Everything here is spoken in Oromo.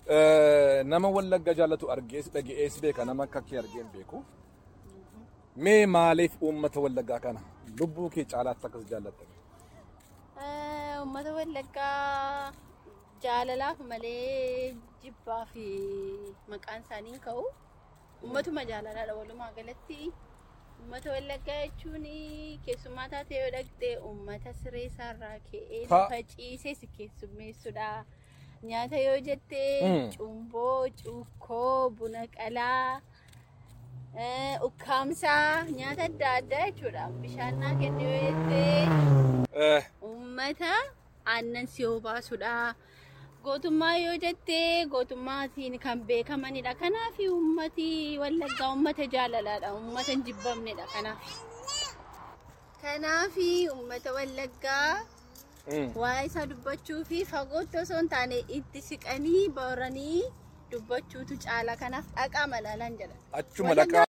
Nama wallagga jaallatu argees dhaga'ees beeka nama akka kee argee hin beeku. Mee maaliif uummata wallaggaa kana lubbuu kee caalaatti akkas jaallatta? Uummata wallaggaa jaalalaaf malee jibbaa fi maqaan isaanii hin ka'u. Uummatuma jaalalaadha walumaa galatti. Uummata wallaggaa jechuun keessummaa taatee yoo dhaqxe uummata siree isaarraa ka'ee Pa- lafa ciisee si keessummeessudha. Nyaata yoo jette Mm. cumboo, cuukkoo, buna qalaa, eh, ukkaamsaa nyaata adda addaa jechuudha. Bishaan naa kennu yoo jette uummata aannan si obaasudha. Gootummaa yoo jette gootummaatiin kan beekamanidha. Kanaaf uummati wallaggaa uummata jaalalaadha. Uummata hin jibbamnedha. Kanaaf. Kanaaf uummata wallaggaa waa'ee isaa dubbachuu fi fagootti osoo hin taane itti siqanii baranii dubbachuutu caala. Kanaaf dhaqaa malaalaan jedha. Achuma dhaqaa